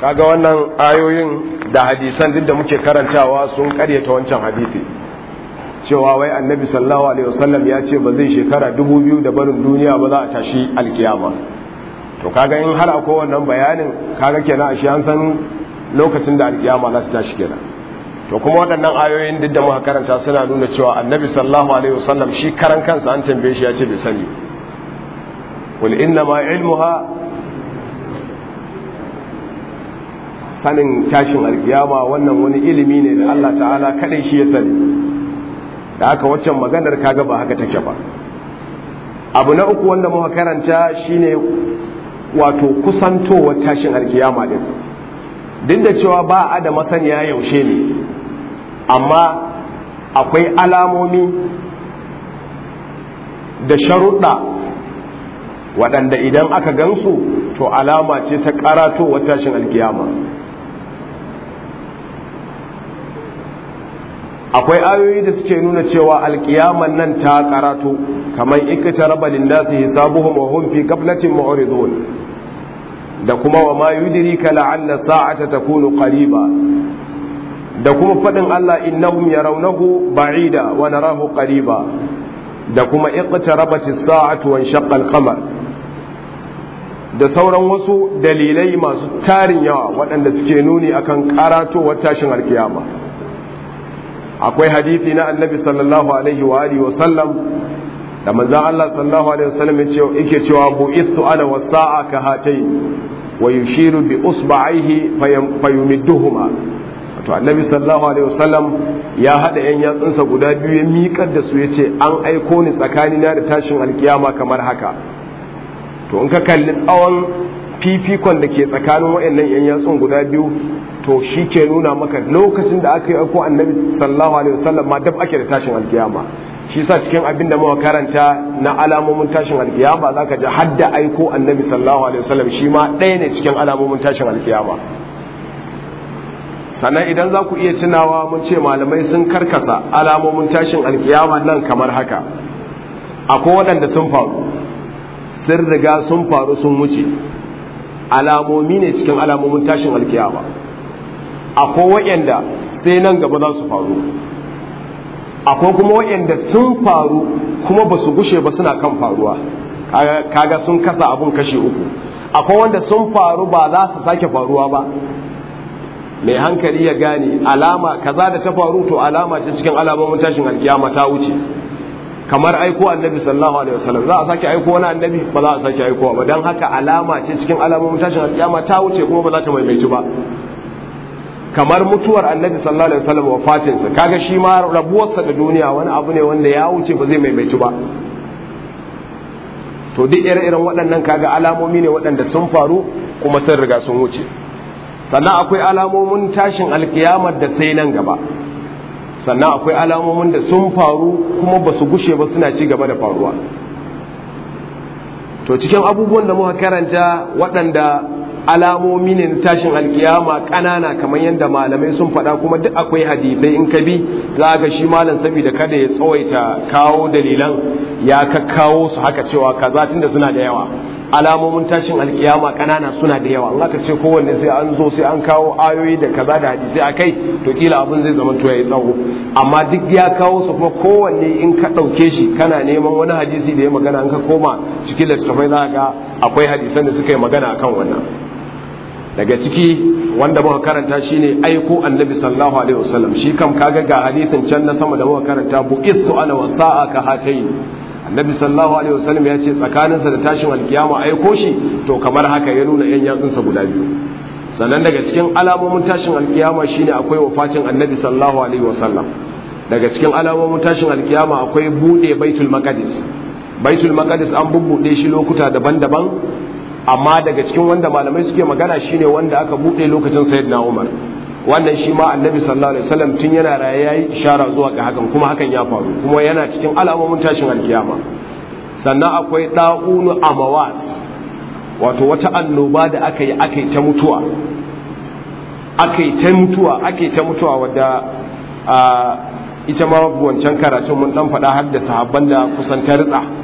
kaga wannan ayoyin da hadisan duk da muke karantawa sun karyata wancan hadisi cewa wai annabi sallallahu alaihi wasallam ya ce ba zai shekara dubu biyu da barin duniya ba za a tashi alkiyama to kaga in har akwai wannan bayanin kaga kenan ashe an san lokacin da alkiyama za ta tashi kenan to kuma waɗannan ayoyin duk da muka karanta suna nuna cewa annabi sallallahu alaihi wasallam shi karan kansa an tambaye shi ya ce bai sani qul inna ma ilmuha sanin tashin alkiyama wannan wani ilimi ne da Allah ta'ala kadai shi ya sani da haka waccan maganar kaga ba haka take ba abu na uku wanda muka karanta shine wato kusantowar tashin alkiyama din duk da cewa ba a da masaniya yaushe ne amma akwai alamomi da sharuɗa waɗanda idan aka gansu to alama ce ta karatowar tashin alkiyama akwai ayoyi da suke nuna cewa alkiyaman nan ta karato kamar ikita raba linnasi hisabuhum wa hum fi ghaflatin mu'ridun da kuma wa ma yudrika la'alla sa'ata takunu qariba da kuma fadin Allah innahum yarawnahu ba'ida wa narahu qariba da kuma iqtarabat as-sa'atu wa inshaqqa al-qamar da sauran wasu dalilai masu tarin yawa waɗanda suke nuni akan karatowar tashin alkiyama akwai hadithi na annabi sallallahu alaihi wa alihi wa sallam da manzon Allah sallallahu alaihi wa sallam yake cewa bu'ithu ana wasa'a ka hatayn wa yushiru bi usba'ihi fayumidduhuma to annabi sallallahu alaihi wa sallam ya hada yan yatsunsa guda biyu ya miƙar da su yace an aiko ni tsakanina da tashin alkiyama kamar haka to in ka kalli tsawon fifikon da ke tsakanin waɗannan yan yatsun guda biyu to shi ke nuna maka lokacin da aka yi aiko annabi sallallahu alaihi wasallam ma dab ake da tashin alkiyama shi sa cikin abin da muka karanta na alamomin tashin alkiyama zaka ji hadda aiko annabi sallallahu alaihi wasallam shi ma ɗaya ne cikin alamomin tashin alkiyama sannan idan za ku iya tunawa mun ce malamai sun karkasa alamomin tashin alkiyama nan kamar haka akwai waɗanda sun faru sun riga sun faru sun wuce alamomi ne cikin alamomin tashin alkiyama akwai waɗanda sai nan gaba za su faru akwai kuma waɗanda sun faru kuma ba su gushe ba suna kan faruwa kaga sun kasa abun kashe uku akwai wanda sun faru ba za su sake faruwa ba mai hankali ya gane alama kaza da ta faru to alama ce cikin alamomin tashin alkiyama ta wuce kamar aiko annabi sallallahu alaihi wasallam za a sake aiko wani annabi ba za a sake aiko ba don haka alama ce cikin alamomin tashin alkiyama ta wuce kuma ba za ta maimaitu ba kamar mutuwar annabi sallallahu alaihi wasallam wafatinsa kaga shi ma rabuwarsa da duniya wani abu ne wanda ya wuce ba zai maimaitu ba to duk ire-iren waɗannan kaga alamomi ne waɗanda sun faru kuma sun riga sun wuce sannan akwai alamomin tashin alkiyamar da sai nan gaba sannan akwai alamomin da sun faru kuma ba su gushe ba suna ci gaba da faruwa to cikin abubuwan da muka karanta waɗanda alamomi ne na tashin alkiyama ƙanana kamar yadda malamai sun faɗa kuma duk akwai hadithai in ka bi za ga shi malam saboda kada ya tsawaita kawo dalilan ya kakkawo su haka cewa kaza tunda suna da yawa alamomin tashin alkiyama ƙanana suna da yawa Allah ka ce kowanne sai an zo sai an kawo ayoyi da kaza da hadisi a kai to kila abin zai zama to yayi tsawo amma duk ya kawo su kuma kowanne in ka ɗauke shi kana neman wani hadisi da ya magana in ka koma cikin littattafai za ga akwai hadisan da suka yi magana akan wannan daga ciki wanda muka karanta shine aiko annabi sallallahu alaihi wasallam shi kam kaga ga hadisin can na sama da muka karanta buqistu ana wasa'a ka hatayn annabi sallallahu alaihi wasallam ya ce tsakaninsa da tashin alkiyama aiko shi to kamar haka ya nuna yan yatsunsa guda biyu sannan daga cikin alamomin tashin alkiyama shine akwai wafatin annabi sallallahu alaihi wasallam daga cikin alamomin tashin alkiyama akwai bude baitul maqdis baitul maqdis an bubbude shi lokuta daban-daban amma daga cikin wanda malamai suke magana shine wanda aka bude lokacin sayyidina Umar wannan shi ma annabi sallallahu alaihi wasallam tun yana raye yayi ishara zuwa ga hakan kuma hakan ya faru kuma yana cikin alamomin tashin alkiyama sannan akwai da'unu amawas wato wata annoba da aka yi aka yi ta mutuwa aka yi ta mutuwa aka yi ta mutuwa wadda ita ma wancan karatun mun dan faɗa har da sahabban da kusan ta ritsa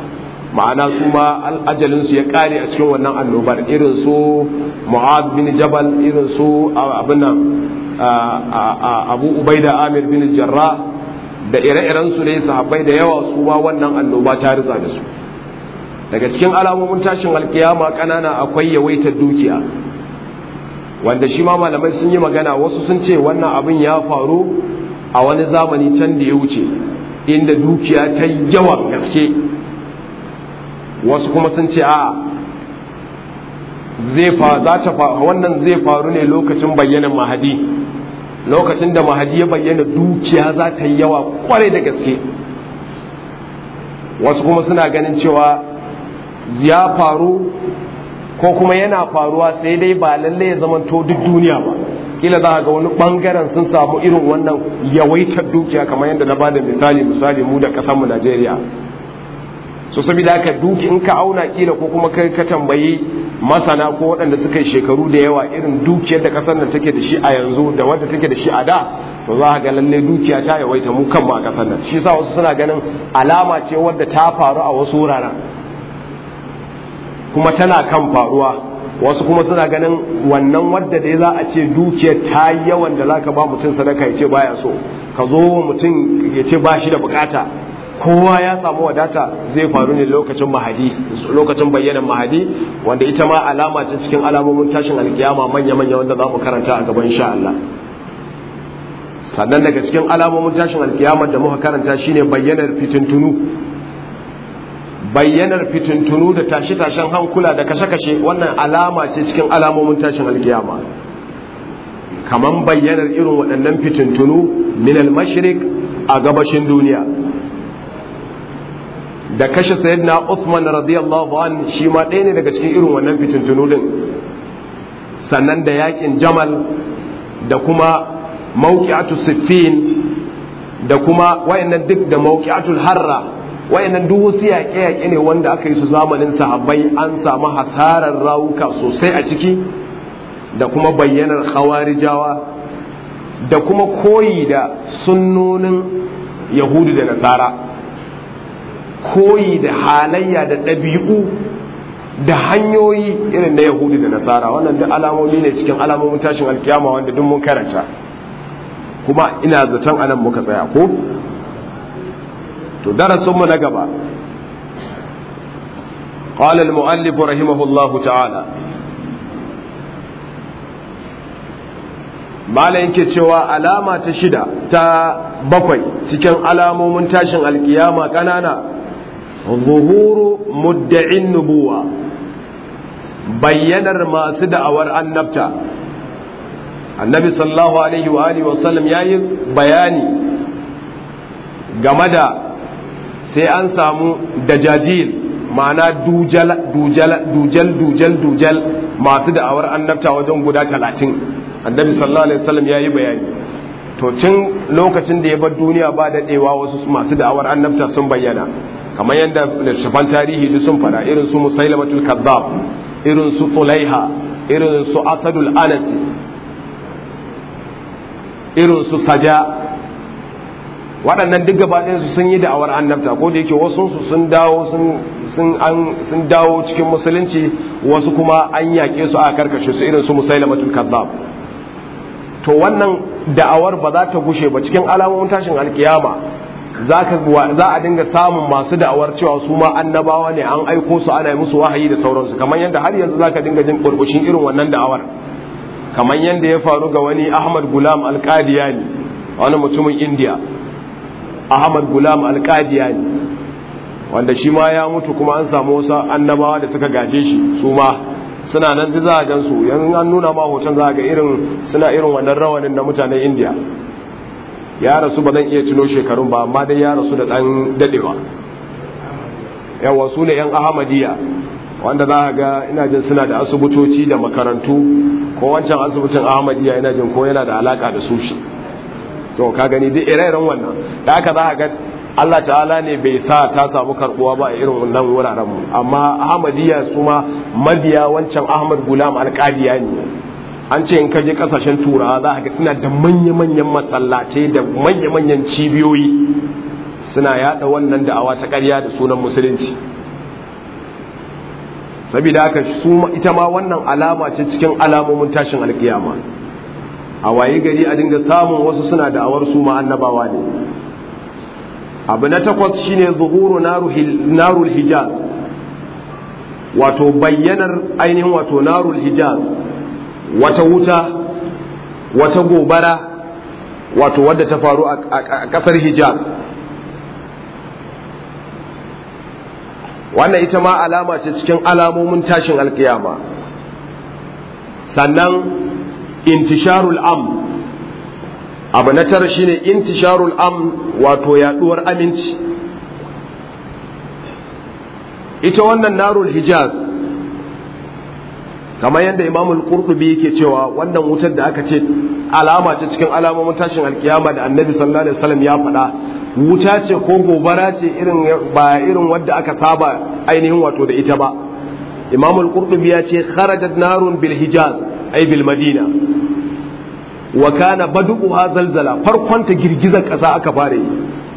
ma'ana su ma ajalinsu ya kare a cikin wannan annobar irin su mu'ad bin jabal irin su abin abu ubaida amir bin jarra da ire-iren su ne sahabbai da yawa su ma wannan annoba ta ritsa da su daga cikin alamomin tashin alkiyama kanana akwai yawaitar dukiya wanda shi ma malamai sun yi magana wasu sun ce wannan abin ya faru a wani zamani can da ya wuce inda dukiya ta yawan gaske wasu kuma sun ce a zai fa za ta wannan zai faru ne lokacin bayyanan mahadi lokacin da mahadi ya bayyana dukiya za ta yi yawa kwarai da gaske wasu kuma suna ganin cewa ya faru ko kuma yana faruwa sai dai ba lalle ya zamanto duk duniya ba kila za ga wani bangaren sun samu irin wannan yawaitar dukiya kamar yadda na bada misali misali mu da kasanmu Najeriya so saboda haka duki in ka auna kila ko kuma kai ka tambayi masana ko waɗanda suka yi shekaru da yawa irin dukiyar da kasar nan take da shi a yanzu da wadda take da shi a da to za ga lalle dukiya ta yawaita mu kanmu a kasar nan shi yasa wasu suna ganin alama ce wadda ta faru a wasu wuraren kuma tana kan faruwa wasu kuma suna ganin wannan wadda dai za a ce dukiyar ta yi yawan da zaka ba mutum sadaka ya ce baya so ka zo mutum ya ce ba shi da bukata kowa ya samu wadata zai faru ne lokacin mahadi lokacin bayyanan mahadi wanda ita ma alama ce cikin alamomin tashin alkiyama manya-manya wanda za mu karanta a gaban insha Allah sannan daga cikin alamomin tashin alkiyama da muka karanta shine bayyanar fitintunu bayyanar fitintunu da tashe-tashen hankula da kashe-kashe wannan alama ce cikin alamomin tashin alkiyama kaman bayyanar irin waɗannan fitintunu min al-mashriq a gabashin duniya da kashe sayyidina Uthman radiyallahu an shi ma ɗaya ne daga cikin irin wannan fitintunu din sannan da yakin Jamal da kuma mawqi'atu Siffin da kuma wayannan duk da mawqi'atul Harra wayannan duk wasu yaƙe-yaƙe ne wanda aka yi su zamanin sahabbai an samu hasarar rawuka sosai a ciki da kuma bayyanar khawarijawa da kuma koyi da sunnonin yahudu da nasara koyi da halayya da ɗabi'u da hanyoyi irin na yahudu da nasara wannan duk alamomi ne cikin alamomin tashin alkiyama wanda duk mun karanta kuma ina zaton anan muka tsaya ko to darasinmu na gaba قال المؤلف رحمه الله تعالى malam yake cewa alama ta shida ta bakwai cikin alamomin tashin alkiyama kanana zuhuru mudda'in nubuwa bayyanar masu da'awar annabta annabi sallallahu alaihi wa alihi wasallam yayi bayani game da sai an samu dajajil ma'ana dujal dujal dujal dujal dujal masu da'awar annabta wajen guda talatin annabi sallallahu alaihi wasallam ya yi bayani to tun lokacin da ya bar duniya ba daɗewa wasu masu da'awar annabta sun bayyana kamar yadda littattafan tarihi duk sun fada irin su musailamatul kazzab irin su tulaiha irin su asadul anasi irin su saja waɗannan duk gaba su sun yi da'awar annabta ko da yake wasu su sun dawo sun dawo cikin musulunci wasu kuma an yaƙe su a karkashe su irin su musailamatul kazzab to wannan da'awar ba za ta gushe ba cikin alamomin tashin alkiyama za a dinga samun masu da'awar cewa su ma annabawa ne an aiko su ana musu wahayi da sauransu kamar yadda har yanzu za ka dinga jin burbushin irin wannan da'awar kamar yadda ya faru ga wani ahmad gulam alkadiyani wani mutumin indiya ahmad gulam alkadiyani wanda shi ma ya mutu kuma an samu wasu annabawa da suka gaje shi su ma suna nan za a gan su yanzu an nuna ma hoton za a ga irin suna irin wannan rawanin na mutanen indiya ya rasu ba zan iya cino shekarun ba amma dai ya rasu da ɗan daɗewa yawa su ne 'yan ahmadiyya wanda za a ga ina jin suna da asibitoci da makarantu ko wancan asibitin ahmadiyya ina jin ko yana da alaka da su shi to ka gani duk ire-iren wannan da haka za a ga Allah ta'ala ne bai sa ta samu karbuwa ba a irin wannan wuraren mu amma Ahmadiyya su ma mabiya wancan Ahmad Gulam Alƙadiya ne an ce in ka je kasashen turawa za ga suna da manya-manyan masallatai da manya-manyan cibiyoyi suna yada wannan da'awa ta ƙarya da sunan musulunci saboda haka su ita ma wannan alama ce cikin alamomin tashin alkiyama a waye gari a dinga samun wasu suna da'awar su ma annabawa ne abu na takwas shine zuhuru narul hijaz wato bayyanar ainihin wato narul hijaz wata wuta wata gobara wato wadda ta faru a kasar hijaz wannan ita ma alama ce cikin alamomin tashin alkiyama sannan intisharul am abu na tara shine intisharul am wato yaduwar aminci ita wannan narul hijaz kamar yadda imamul qurtubi yake cewa wannan wutar da aka ce alama ce cikin alamomin tashin alkiyama da annabi sallallahu alaihi wasallam ya faɗa wuta ce ko gobara ce irin ba irin wadda aka saba ainihin wato da ita ba imamul qurtubi ya ce kharajat narun bil hijaz ay bil madina wa kana badu'uha zalzala farkon ta girgizar kasa aka fara yi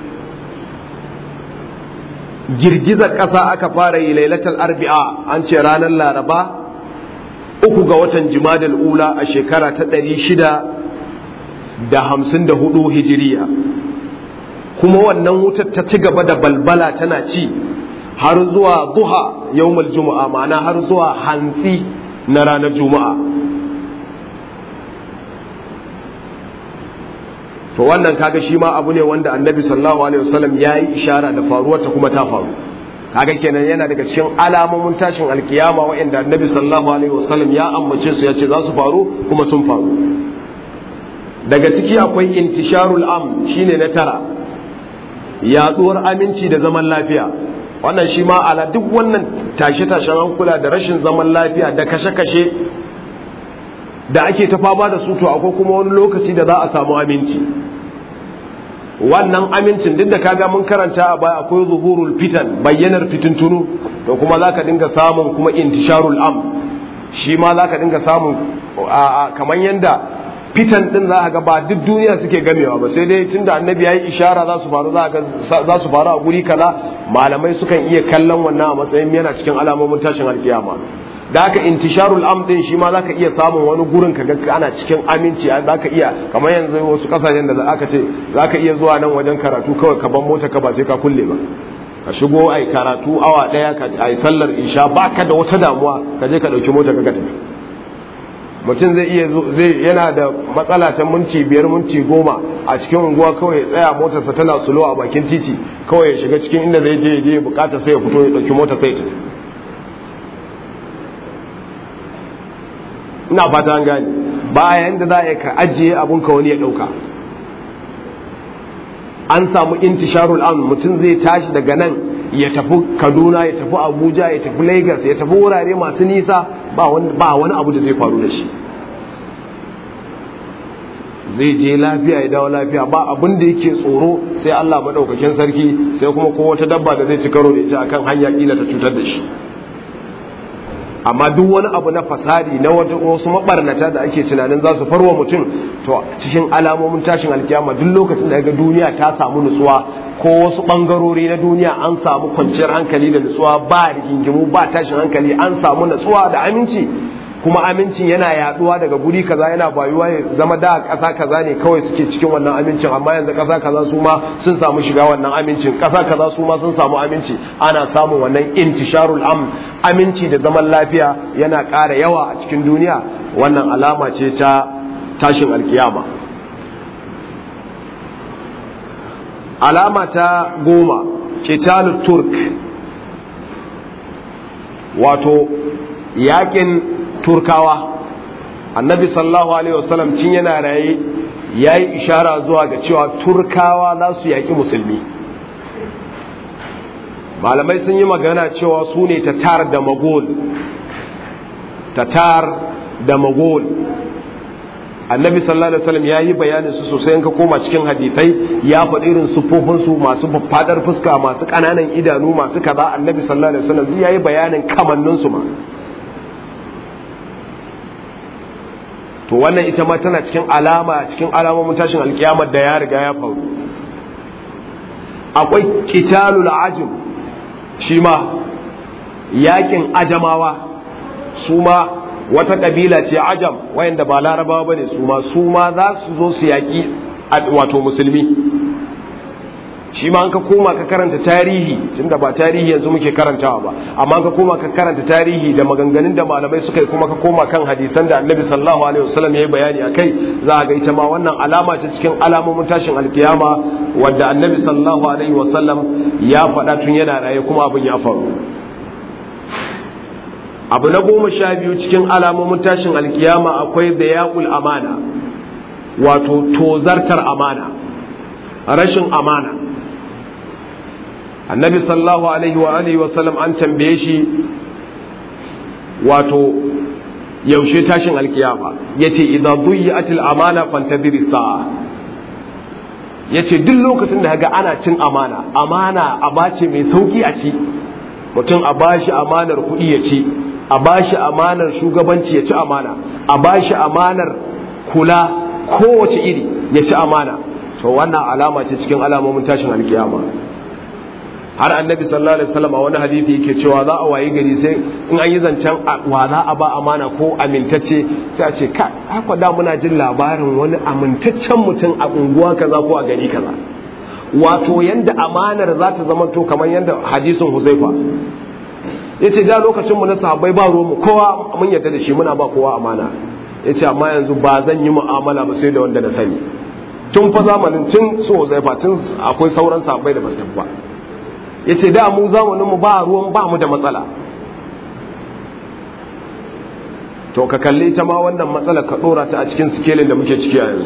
girgizar kasa aka fara yi lailatul arbi'a an ce ranar laraba uku ga watan jimadal ula a shekara ta ɗari shida da hamsin da hudu hijiriya kuma wannan wutar ta ci gaba da balbala tana ci har zuwa duha yawmal juma'a ma'ana har zuwa hantsi na ranar juma'a to wannan kaga shi ma abu ne wanda annabi sallallahu alaihi wasallam ya yi ishara da faruwar ta kuma ta faru kaga kenan yana daga cikin alamomin tashin alkiyama wa'anda annabi sallallahu alaihi wasallam ya ambace su ya ce za su faru kuma sun faru daga ciki akwai intisharul am shine na tara yaduwar aminci da zaman lafiya wannan shi ma ala duk wannan tashe-tashen hankula da rashin zaman lafiya da kashe-kashe da ake ta fama da su to akwai kuma wani lokaci da za a samu aminci wannan amincin duk da kaga mun karanta a baya akwai zuhurul fitan bayyanar fitintunu to kuma zaka dinga samun kuma intisharul am shi ma zaka dinga samun kamar yanda fitan din za ga ba duk duniya suke gamewa ba sai dai tunda annabi yayi ishara za su faru za su faru a guri kaza malamai sukan iya kallon wannan a matsayin yana cikin alamomin tashin alkiyama da haka intisharul am din shi ma zaka iya samun wani gurin ka ga ana cikin aminci zaka iya kamar yanzu wasu kasashen da aka ce zaka iya zuwa nan wajen karatu kawai ka ban mota ka ba sai ka kulle ba ka shigo ai karatu awa daya ka ai sallar isha baka da wata damuwa ka je ka dauki mota ka tafi mutum zai iya zai yana da matsala ta minti biyar minti goma a cikin unguwa kawai ya tsaya motarsa tana sulo a bakin titi kawai ya shiga cikin inda zai je ya je bukata sai ya fito ya dauki mota sai ta ina fata an gane bayan da za a ka ajiye abun ka wani ya dauka an samu intisharul am mutum zai tashi daga nan ya tafi kaduna ya tafi abuja ya tafi lagos ya tafi wurare masu nisa ba wani abu da zai faru da shi zai je lafiya ya dawo lafiya ba abin da yake tsoro sai allah maɗaukakin sarki sai kuma ko wata dabba da zai ci karo da ita akan hanya kila ta cutar da shi amma duk wani abu na fasadi na wasu mabarnata da ake tunanin za su farwa mutum to cikin alamomin tashin alkiyama duk lokacin da ga duniya ta samu nutsuwa ko wasu bangarori na duniya an samu kwanciyar hankali da nutsuwa ba rigingimu ba tashin hankali an samu nutsuwa da aminci kuma amincin yana yaduwa daga guri kaza yana bayuwa ya zama da ƙasa kaza ne kawai suke cikin wannan amincin amma yanzu ƙasa kaza su ma sun samu shiga wannan amincin ƙasa kaza su ma sun samu aminci ana samun wannan intisharul am aminci da zaman lafiya yana ƙara yawa a cikin duniya wannan alama ce ta tashin alkiyama alama ta goma kitalu turk wato yakin turkawa annabi sallallahu alaihi wasallam cin yana raye ya yi ishara zuwa ga cewa turkawa za su yaƙi musulmi malamai sun yi magana cewa su ne tatar da magol tatar da magol annabi sallallahu alaihi wasallam ya yi bayanin su sosai ka koma cikin hadithai ya faɗi irin sufofin masu fadar fuska masu ƙananan idanu masu kaza annabi sallallahu alaihi wasallam ya yi bayanin kamannin su ma to wannan ita ma tana cikin alama cikin alamomin tashin alkiyamar da ya riga ya faru akwai qitalul ajim shi ma yakin ajamawa su ma wata kabila ce ajam wayanda ba larabawa bane su ma su ma za su zo su yaki wato musulmi shi ma an ka koma ka karanta tarihi tunda ba tarihi yanzu muke karantawa ba amma ka koma ka karanta tarihi da maganganun da malamai suka yi kuma ka koma kan hadisan da annabi sallallahu alaihi wasallam ya yi bayani akai za a ga ita ma wannan alama ce cikin alamomin tashin alkiyama wadda annabi sallallahu alaihi wasallam ya faɗa tun yana raye kuma abin ya faru abu na goma sha biyu cikin alamomin tashin alkiyama akwai da yaƙul amana wato tozartar amana rashin amana annabi sallallahu alaihi wa alihi wa sallam an tambaye shi wato yaushe tashin alkiyama yace idza duyi'atil amana fantadiri sa'a yace duk lokacin da kaga ana cin amana amana abace mai sauki a ci mutum a bashi amanar kuɗi ya ci a bashi amanar shugabanci ya ci amana a bashi amanar kula kowace iri ya ci amana to wannan alama ce cikin alamomin tashin alkiyama har annabi sallallahu alaihi wasallam a wani hadisi yake cewa za a wayi gari sai in an yi zancen wa za a ba amana ko amintacce sai a ce ka haka da muna jin labarin wani amintaccen mutum a unguwa kaza ko a gari kaza wato yanda amanar za ta zama to kamar yanda hadisin huzaifa yace da lokacin mu na sahabbai ba ruwan mu kowa mun yarda da shi muna ba kowa amana yace amma yanzu ba zan yi mu'amala ba sai da wanda na sani tun fa zamanin tun so huzaifa tun akwai sauran sahabbai da basu tafi ba ya ce da mu zamaninmu ba ruwan ba mu da matsala to ka kalli ta ma wannan matsala ka ɗora ta a cikin sikelin da muke ciki a yanzu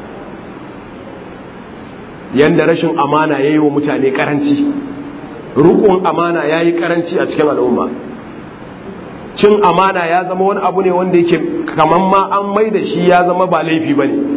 yanda rashin amana ya yi wa mutane karanci rukun amana ya yi karanci a cikin al'umma cin amana ya zama wani abu ne wanda yake kamar ma an mai da shi ya zama ba laifi ba ne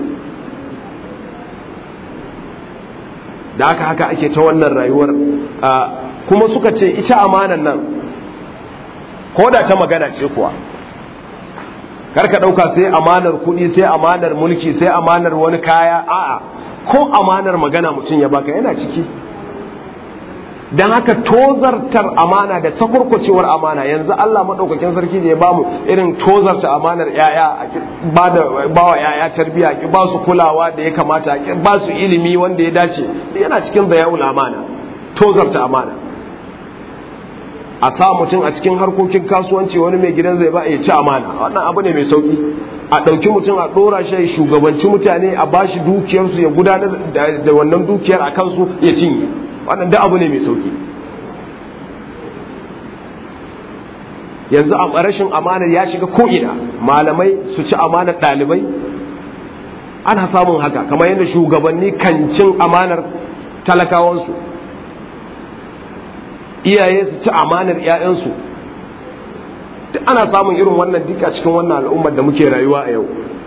da haka haka ake ta wannan rayuwar kuma suka ce ita amanan nan ko da ta magana ce kuwa karka ɗauka sai amanar kuɗi sai amanar mulki sai amanar wani kaya a'a ko amanar magana mutum ya baka yana ciki don haka tozartar amana da takurkucewar amana yanzu Allah maɗaukakin sarki da ya bamu irin tozarta amanar yaya ba da bawa yaya tarbiya ki ba su kulawa da ya kamata ki ba su ilimi wanda ya dace yana cikin bayaul amana tozarta amana a sa mutum a cikin harkokin kasuwanci wani mai gidan zai ba ya ci amana wannan abu ne mai sauki a ɗauki mutum a ɗora shi shugabanci mutane a bashi dukiyarsu ya gudanar da wannan dukiyar a kansu ya cinye wannan da abu ne mai sauki yanzu a rashin amana ya shiga ko'ina malamai su ci amanar ɗalibai ana samun haka kamar yadda shugabanni kan cin amanar talakawansu iyaye su ci amanar 'ya'yansu duk ana samun irin wannan duka cikin wannan al'ummar da muke rayuwa a yau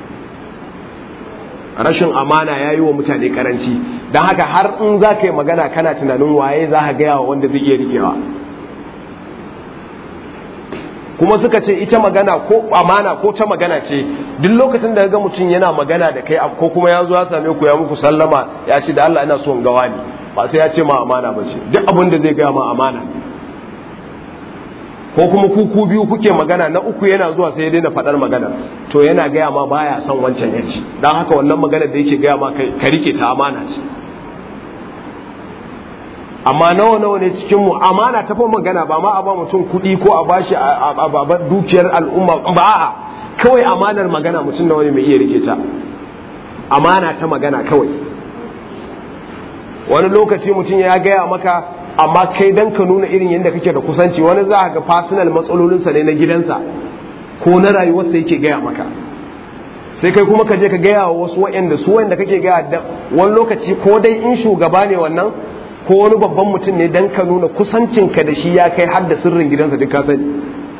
rashin amana ya yi wa mutane karanci don haka har in za ka yi magana kana tunanin waye za ka gaya wa wanda zai iya rikewa kuma suka ce ita magana ko amana ko ta magana ce duk lokacin da ga mutum yana magana da kai ko kuma ya zo ya same ku ya muku sallama ya ce da Allah ina son gawa ne ba sai ya ce ma amana ba ce duk abin da zai gaya ma amana ko kuma ku ku biyu kuke magana na uku yana zuwa sai ya daina faɗar magana to yana gaya ma baya son wancan ya ci don haka wannan magana da yake gaya ma ka rike ta amana ce amma nawa nawa ne cikin mu amana ta fa magana ba ma a ba mutum kuɗi ko a bashi a dukiyar al'umma ba a'a kawai amanar magana mutum nawa ne mai iya rike ta amana ta magana kawai wani lokaci mutum ya gaya maka amma kai dan ka nuna irin yadda kake da kusanci wani za ga personal matsalolinsa ne na gidansa ko na rayuwarsa yake gaya maka sai kai kuma ka je ka gaya wa wasu waɗanda su waɗanda kake gaya da wani lokaci ko dai in shugaba ne wannan ko wani babban mutum ne dan ka nuna kusancinka da shi ya kai har da sirrin gidansa duk ka sani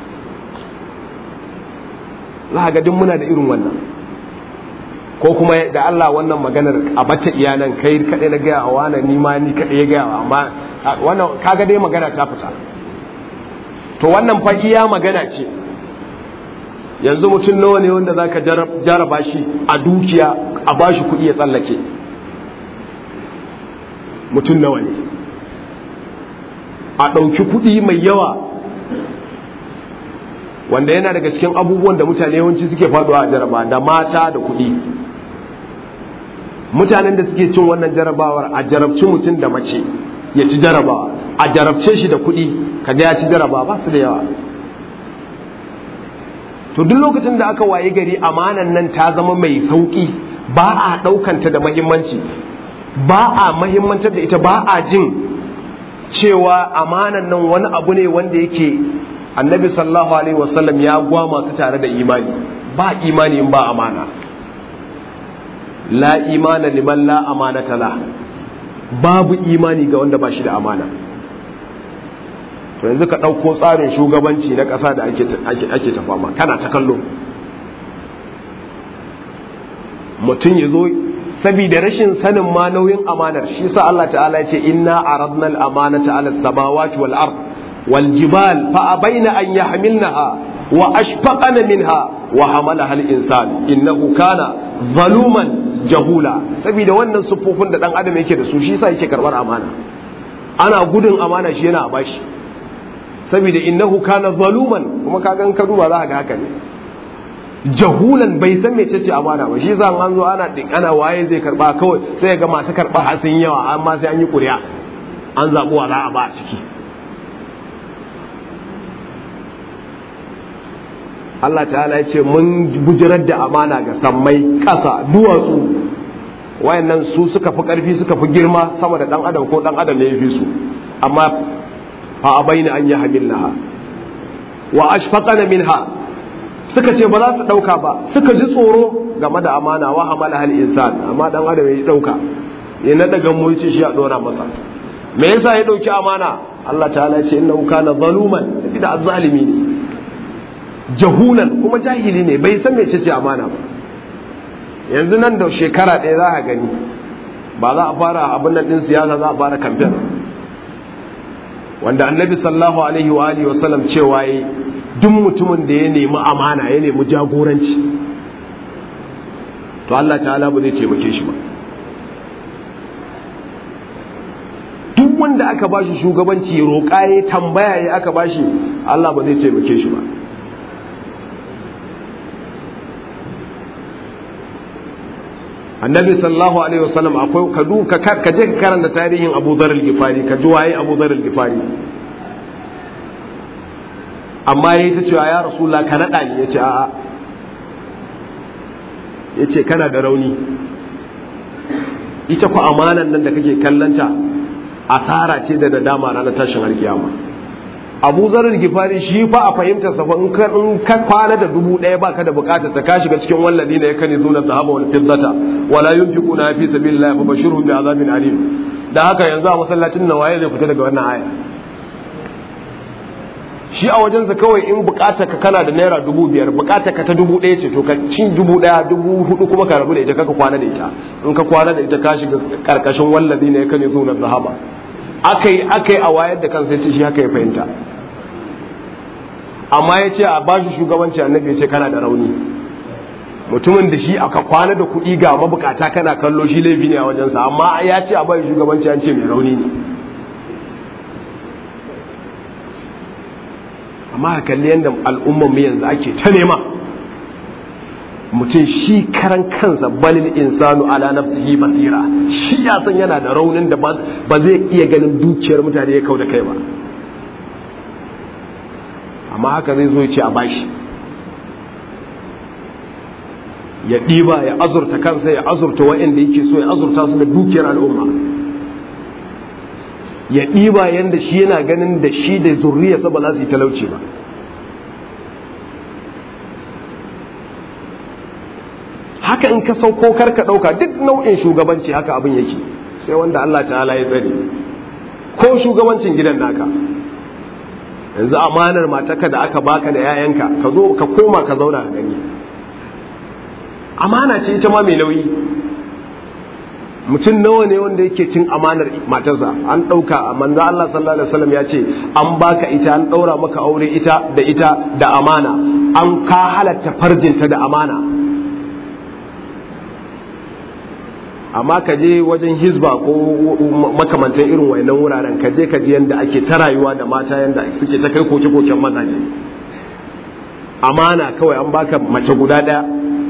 za ga duk muna da irin wannan ko kuma da Allah wannan maganar a bata iyalan kai kaɗai na gaya wa wani ni ma ni kaɗai ya gaya wa amma wannan kaga dai magana ta fita to wannan fa iya magana ce yanzu mutum nawa ne wanda zaka jaraba shi a dukiya a bashi kuɗi ya tsallake mutum nawa ne a ɗauki kuɗi mai yawa wanda yana daga cikin abubuwan da mutane yawanci suke faduwa a jaraba da mata da kuɗi mutanen da suke cin wannan jarabawar a jarabci mutum da mace ya ci jarabawa a jarabce shi da kuɗi kaga ya ci jarabawa ba su da yawa to duk lokacin da aka waye gari amanan nan ta zama mai sauki ba a ɗaukanta da mahimmanci ba a mahimmantar da ita ba a jin cewa amanan nan wani abu ne wanda yake annabi sallallahu alaihi wasallam ya gwama su tare da imani ba imani in ba amana la imana liman la amanata la babu imani ga wanda ba shi da amana to yanzu ka ɗauko tsarin shugabanci na ƙasa da ake ta fama kana ta kallo mutum ya zo saboda rashin sanin ma nauyin amanar shi sa Allah ta'ala ya ce inna aradna al-amanata 'ala as-samawati wal ard wal jibal fa abaina an yahmilnaha wa ashfaqana minha wa hamalaha al-insan innahu kana zaluman jahula saboda wannan siffofin da dan adam yake da su shi sa yake karbar amana ana gudun amana shi yana bashi saboda innahu kana zaluman kuma kaga in ka duba za ka ga haka ne jahulan bai san mece ce amana ba shi yasa an zo ana din ana waye zai karba kawai sai ga masu karba har sun yawa amma sai an yi ƙuri'a an zaɓi wa za a ba a ciki Allah ta'ala ya ce mun bujirar da amana ga sammai ƙasa duwatsu wayannan su suka fi ƙarfi suka fi girma sama da ɗan adam ko ɗan adam ne ya fi su amma fa abaina an yi hamilnaha wa ashfaqana minha suka ce ba za su ɗauka ba suka ji tsoro game da amana wa hamala hal insan amma dan adam ya ɗauka ya naɗa gammo ya ce shi a ɗora masa me yasa ya ɗauki amana Allah ta'ala ya ce innahu kana zaluman da azzalimi ne jahulan kuma jahili ne bai san mece ce amana ba yanzu nan da shekara ɗaya za a gani ba za a fara abin nan ɗin siyasa za a fara kamfen wanda annabi sallallahu alaihi wa alihi wa sallam cewa yi duk mutumin da ya nemi amana ya nemi jagoranci to Allah ta'ala ba zai taimake shi ba duk wanda aka bashi shugabanci roƙa ya tambaya ya aka bashi Allah ba zai taimake shi ba annabi sallallahu alaihi wasallam akwai ka du ka ka je ka karanta tarihin Abu Dharr al-Ghifari ka ji waye Abu Dharr al-Ghifari amma yayi ta cewa ya rasulullah ka nada ni yace a'a yace kana da rauni ita ku amanan nan da kake kallanta asara ce da nadama ranar tashin alkiyama abu zarar gifari shi fa a fahimtar sa in ka in ka kwana da dubu ɗaya baka da bukatar ta ka shiga cikin wallazi ne yakani zuna zahaba wal fiddata wala yunfiquna fi sabilillahi fa bashirhum bi azabin alim da haka yanzu a masallacin nan waye zai fita daga wannan aya shi a wajensa kawai in bukatar ka kana da naira dubu biyar bukatar ka ta dubu ɗaya ce to ka cin dubu ɗaya dubu hudu kuma ka rabu da ita kaka kwana da ita in ka kwana da ita ka shiga karkashin wallazi ne yakani zuna zahaba akai akai a wayar da kansa yace shi haka ya fahimta amma ya ce a ba shi shugabanci annabi ya ce kana da rauni mutumin da shi aka kwana da kuɗi ga mabukata kana kallo shi laifi ne a wajensa amma ya ce a bai shugabanci an ce mai rauni ne amma a kalli yadda al'ummanmu yanzu ake ta nema mutum shi karan kansa balil insanu ala nafsihi basira shi ya san yana da raunin da ba zai iya ganin dukiyar mutane ya kau da kai ba amma haka zai zo ya ce a bashi ya ɗiba ya azurta kansa ya azurta wa'anda yake so ya azurta su da dukiyar al'umma ya ɗiba yadda shi yana ganin da shi da zurriyarsa ba za su yi talauci ba haka in ka sauko karka ɗauka duk nau'in shugabanci haka abin yake sai wanda Allah ta'ala ya tsare ko shugabancin gidan naka yanzu amanar mataka da aka baka da yayanka ka zo ka koma ka zauna ka gani amana ce ita ma mai nauyi mutum nawa ne wanda yake cin amanar matarsa an ɗauka manzo Allah sallallahu alaihi wasallam ya ce an baka ita an ɗaura maka aure ita da ita da amana an ka halatta farjinta da amana amma ka je wajen hizba ko makamantan irin wayannan wuraren ka je ka ji yadda ake ta rayuwa da mata yadda suke ta kai koke-koken mazaje amana kawai an baka mace guda ɗaya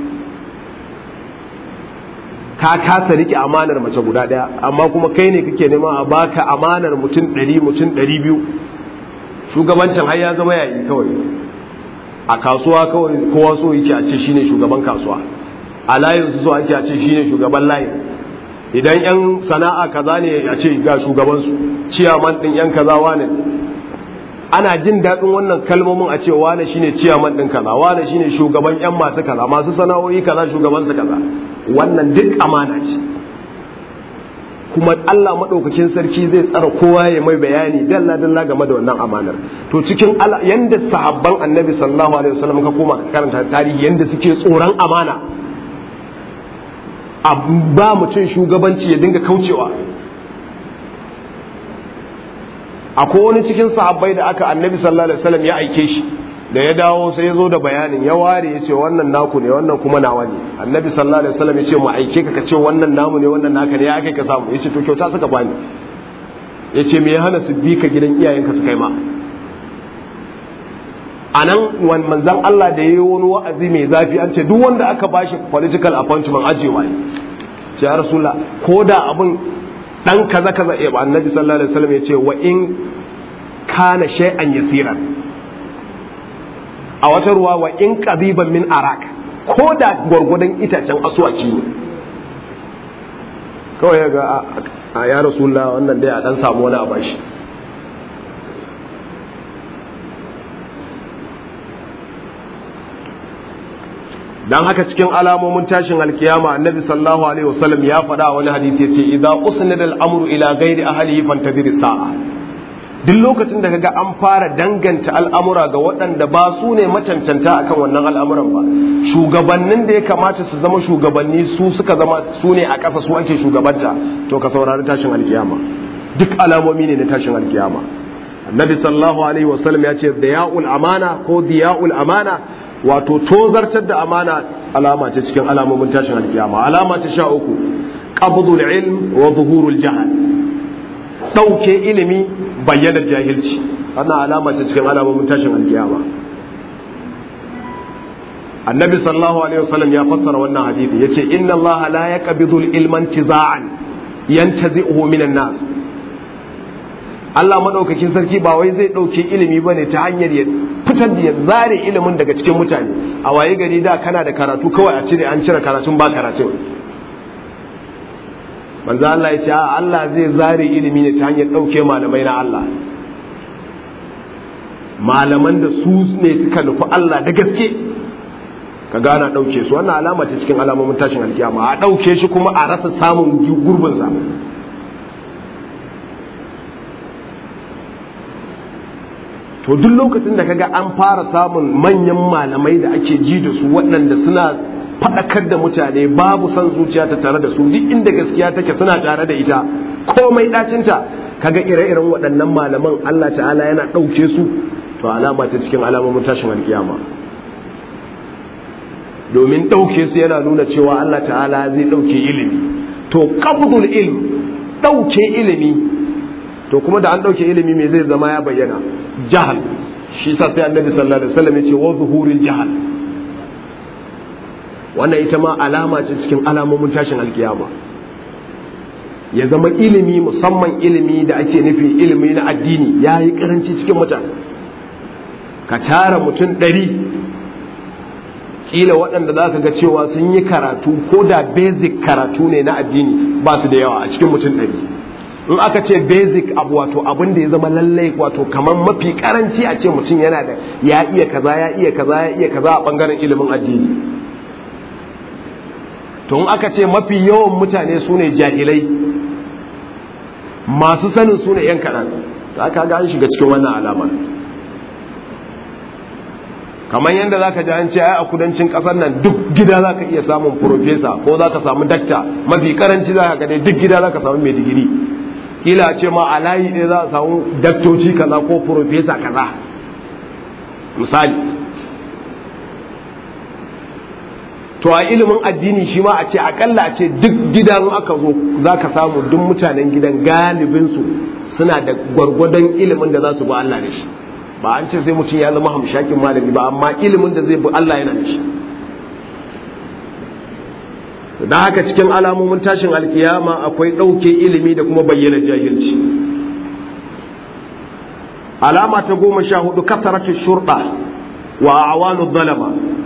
ka kasa rike amanar mace guda ɗaya amma kuma kai ne kake nema a baka amanar mutum ɗari mutum ɗari biyu shugabancin har ya zama yayi kawai a kasuwa kawai kowa so yake a ce shine shugaban kasuwa a layin su so ake a ce shine shugaban layin idan yan sana'a kaza ne a ce ga shugaban su ciyaman din yan kaza wane ana jin daɗin wannan kalmomin a ce wane shine ciyaman din kaza wane shine shugaban yan masu kaza masu sana'o'i kaza shugaban su kaza wannan duk amana ce kuma Allah maɗaukakin sarki zai tsara kowa ya mai bayani dalla dalla game da wannan amanar to cikin yanda sahabban annabi sallallahu alaihi wasallam ka koma ka karanta tarihi yanda suke tsoron amana a ba mutum shugabanci ya dinga kaucewa akwai wani cikin sahabbai da aka annabi sallallahu alaihi wasallam ya aike shi da ya dawo sai ya zo da bayanin ya ware ya ce wannan naku ne wannan kuma nawa ne annabi sallallahu alaihi wasallam ya ce mu aike ka ka ce wannan namu ne wannan naka ne ya kai ka samu ya ce to kyauta suka bani ya ce me ya hana su bi ka gidan iyayenka su kai ma a nan manzan Allah da ya yi wani wa'azi mai zafi an ce duk wanda aka bashi political appointment ajewa ne ce ya rasula ko da abin dan kaza kaza ya ba annabi sallallahu alaihi wasallam ya ce wa in kana shay'an yasiran a wata ruwa wa in qadiban min arak ko da gwargwadon itacen asuwaki ne kawai ya ga a ya rasulullah wannan dai a dan samu wani a bashi dan haka cikin alamomin tashin alkiyama annabi sallallahu alaihi wasallam ya faɗa wani hadisi yace idza usnida al-amru ila ghairi ahlihi fantadhir sa'a duk lokacin da kaga an fara danganta al'amura ga waɗanda ba su ne macancanta akan wannan al'amuran ba shugabannin da ya kamata su zama shugabanni su suka zama su ne a ƙasa su ake shugabanta to ka saurari tashin alkiyama duk alamomi ne na tashin alkiyama annabi sallallahu alaihi wasallam ya ce diya'ul amana ko diya'ul amana wato tozartar da amana alama ce cikin alamomin tashin alkiyama alama ta sha uku qabdul ilm wa zuhurul jahal dauke ilimi bayyanar jahilci wannan alama ce cikin alamomin tashin alkiyama annabi sallallahu alaihi wasallam ya fassara wannan hadisi yace inna allaha la yaqbidu al-ilma intiza'an yantazi'uhu minan nas Allah madaukakin sarki ba wai zai dauke ilimi bane ta hanyar ya fitar da ya zare ilimin daga cikin mutane a waye gari da kana da karatu kawai a cire an cire karatun ba karatun manzo Allah ya ce Allah zai zare ilimi ne ta hanyar dauke malamai na Allah malaman da su ne suka nufi Allah da gaske ka gana ɗauke su wannan alama ce cikin alamomin tashin alkiyama a ɗauke shi kuma a rasa samun gurbinsa to duk lokacin da kaga an fara samun manyan malamai da ake ji da su waɗanda suna faɗakar da mutane babu son zuciya ta tare da su duk inda gaskiya take suna tare da ita komai ɗacinta kaga ire-iren waɗannan malaman Allah ta'ala yana ɗauke su to alama ce cikin alamomin tashin alkiyama domin ɗauke su yana nuna cewa Allah ta'ala zai ɗauke ilimi to qabdul ilm ɗauke ilimi to kuma da an ɗauke ilimi me zai zama ya bayyana jahal shi sa sai annabi sallallahu alaihi wasallam ya ce wa zuhuril jahal wannan ita ma alama ce cikin alamomin tashin alkiyama ya zama ilimi musamman ilimi da ake nufi ilimi na addini ya yi karanci cikin mutane ka tara mutum ɗari kila waɗanda za ka ga cewa sun yi karatu ko da basic karatu ne na addini ba su da yawa a cikin mutum ɗari in aka ce basic abu wato abin da ya zama lallai wato kamar mafi karanci a ce mutum yana da ya iya kaza ya iya kaza ya iya kaza a bangaren ilimin addini to in aka ce mafi yawan mutane su ne jahilai masu sanin su ne yan kaɗan da aka ga an shiga cikin wannan alamar kamar yadda za ka ji an ce ai a kudancin ƙasar nan duk gida za ka iya samun profesa ko za ka samu dakta mafi karanci za ka ga duk gida za ka samu mai digiri kila ce ma a layi ɗaya za a samu daktoci kaza ko profesa kaza misali to a ilimin addini shi ma a ce akalla a ce duk gidan aka zo za ka samu duk mutanen gidan galibinsu suna da gwargwadon ilimin da za su ba Allah da shi ba an ce sai mutum ya zama hamshakin malami ba amma ilimin da zai bi Allah yana da shi da haka cikin alamomin tashin alkiyama akwai ɗauke ilimi da kuma bayyana jahilci alama ta goma sha hudu kasaratu shurɗa wa awanu zalama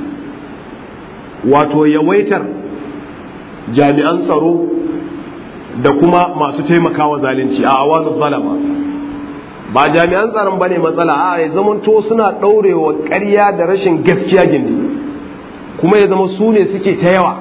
wato yawaitar jami'an tsaro da kuma masu taimakawa zalunci a awanu zalama ba jami'an tsaron bane matsala a ya zamanto suna ɗaurewa ƙarya da rashin gaskiya gindi kuma ya zama su ne suke ta yawa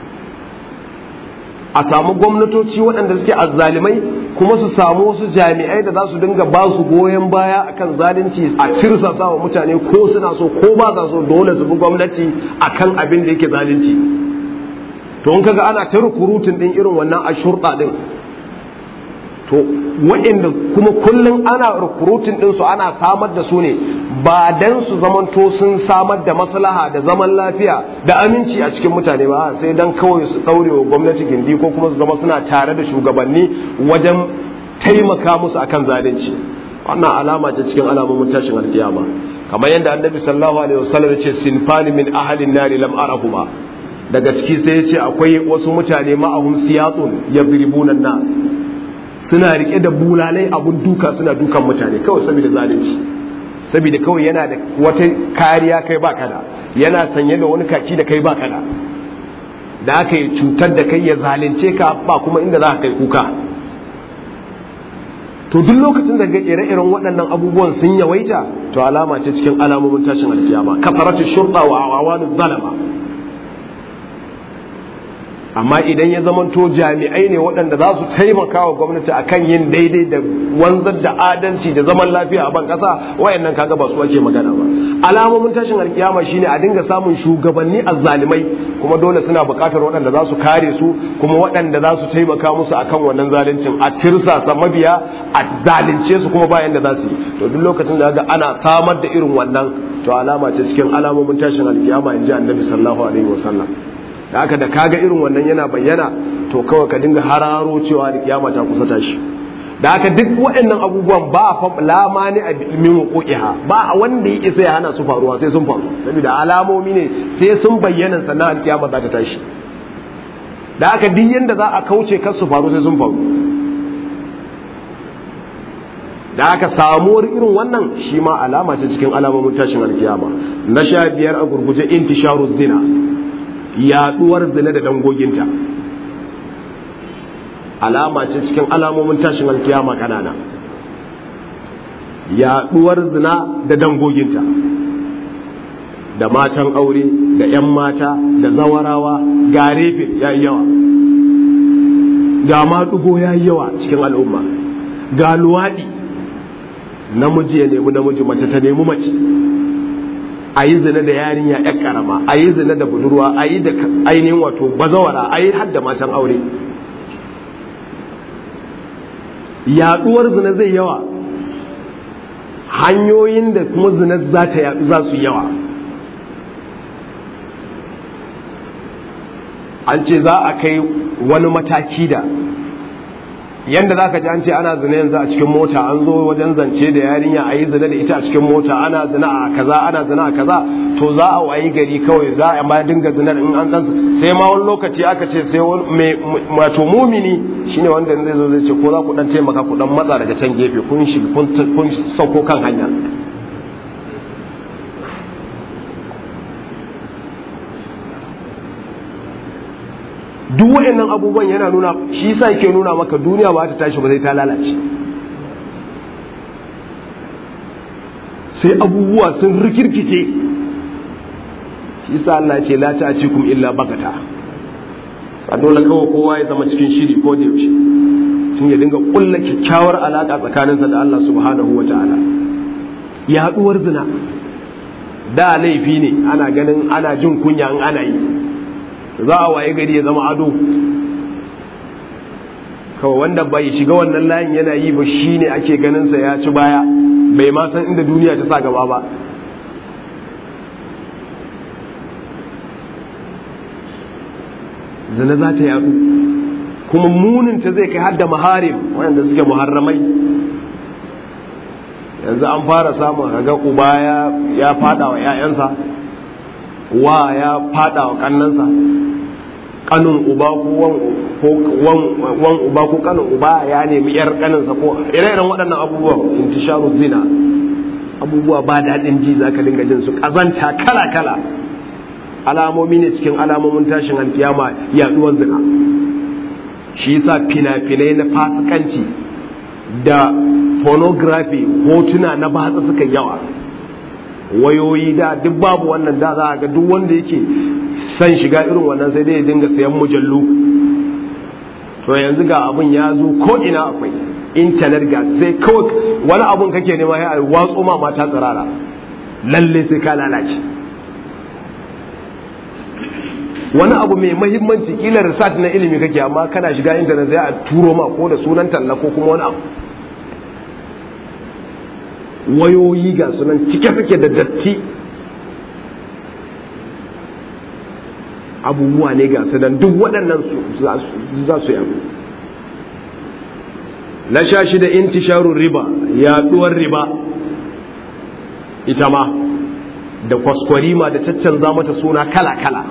a samu gwamnatoci waɗanda suke azzalimai kuma su samu wasu jami'ai da za su dinga ba su goyon baya akan zalunci a tirsasa wa mutane ko suna so ko ba sa so dole su bi gwamnati akan abin da yake zalunci to in kaga ana ta rukurutun din irin wannan a shurɗa din to waɗanda kuma kullum ana rukurutun din su ana samar da su ne ba dan su zamanto sun samar da maslaha da zaman lafiya da aminci a cikin mutane ba sai dan kawai su daure wa gwamnati gindi ko kuma su zama suna tare da shugabanni wajen taimaka musu akan zalunci wannan alama ce cikin alamomin tashin alkiyama kamar yadda annabi sallallahu alaihi wasallam ya ce sinfani min ahalin nari lam arahuma daga ciki sai ya ce akwai wasu mutane ma'ahum siyatun yadribuna nas suna rike da bulalai abun duka suna dukan mutane kawai saboda zalunci saboda kawai yana da wata kariya kai ba kada yana sanye da wani kaki da kai ba kada da aka yi cutar da kai ya zalunce ka ba kuma inda za ka kai kuka to duk lokacin da ga ire-iren waɗannan abubuwan sun yawaita to alama ce cikin alamomin tashin alkiyama kafaratu shurta wa awanu zalama amma idan ya zamanto jami'ai ne waɗanda za su taimaka wa gwamnati akan yin daidai da wanzar da adalci da zaman lafiya a ban ƙasa wayannan kaga ba su ake magana ba alamomin tashin alkiyama shine a dinga samun shugabanni azzalimai kuma dole suna buƙatar waɗanda za su kare su kuma waɗanda za su taimaka musu akan wannan zaluncin a tirsasa mabiya a zalunce su kuma bayan da za su yi to duk lokacin da ga ana samar da irin wannan to alama ce cikin alamomin tashin alkiyama in ji annabi sallallahu alaihi wasallam da haka da kaga irin wannan yana bayyana to kawai ka dinga hararo cewa da kiyama ta kusa tashi da haka duk waɗannan abubuwan ba fa lamani a min wuqu'iha ba wanda ya isa ya hana su faruwa sai sun faru saboda alamomi ne sai sun bayyana sannan alkiyama za ta tashi da haka duk yanda za a kauce kar su faru sai sun faru da aka samuwar irin wannan shi ma alama ce cikin alamomin tashin alkiyama na sha biyar a gurguje intisharu zina yaduwar zina da dangoginta alama ce cikin alamomin tashin alkiyama kanana yaduwar zina da dangoginta da matan aure da 'yan mata da zawarawa ga refe ya yi yawa ga maɗugo ya yi yawa cikin al'umma ga luwaɗi namiji ya nemi namiji mace ta nemi mace a yi zina da yarinya ya karama a yi zina da budurwa a yi da ainihin wato bazawara a yi hadda matan aure yaduwar zina zai yawa hanyoyin da kuma zina za ta yadu za su yawa an ce za a kai wani mataki da yanda za ka ji an ce ana zina yanzu a cikin mota an zo wajen zance da yarinya a yi zina da ita a cikin mota ana zina a kaza ana zina a kaza to za a wayi gari kawai za a ma dinga zinar in an dan sai ma wani lokaci aka ce sai wani wato mumini shine wanda zai zo zai ce ko za ku dan taimaka ku dan matsa daga can gefe kun shi kun sauko kan hanya duk waɗannan abubuwan yana nuna shi sa yake nuna maka duniya ba ta tashi ba zai ta lalace sai abubuwa sun rikirkice shi sa Allah ce la ta cikum illa bakata sa dole kawai kowa ya zama cikin shiri ko da yaushe tun ya dinga kulla kyakkyawar alaka tsakaninsa da Allah subhanahu wa ta'ala yaduwar zina da laifi ne ana ganin ana jin kunya in ana yi za a waye gari ya zama ado kawai wanda bai shiga wannan layin yana yi ba shi ne ake ganinsa ya ci baya bai ma san inda duniya ta sa gaba ba zina za ta yadu kuma muninta zai kai hadda maharim wanda suke muharramai yanzu an fara samun kaga uba ya fada wa 'ya'yansa wa ya fada wa kannansa kanun uba ko wan uba ko kanun uba ya nemi yar kaninsa ko ire-iren waɗannan abubuwan intisharu zina abubuwa ba daɗin ji za ka dinga jin su ƙazanta kala-kala alamomi ne cikin alamomin tashin alkiyama yaɗuwar zina shi yasa fina-finai na fasikanci da pornography hotuna na batsa suka yawa wayoyi da duk babu wannan da za a ga duk wanda yake san shiga irin wannan sai dai ya dinga sayan mujallu to yanzu ga abin ya zo ko ina akwai intanet ga sai kawai wani abun kake nema ya a watso ma mata tsirara lalle sai ka lalace wani abu mai mahimmanci kila research na ilimi kake amma kana shiga intanet zai a turo ma ko da sunan talla ko kuma wani abu wayoyi ga sunan cike suke da datti abubuwa ne ga sunan duk waɗannan za su yabu na sha shi da intisharun riba yaɗuwar riba ita ma da kwaskwarima da caccanza mata suna kala-kala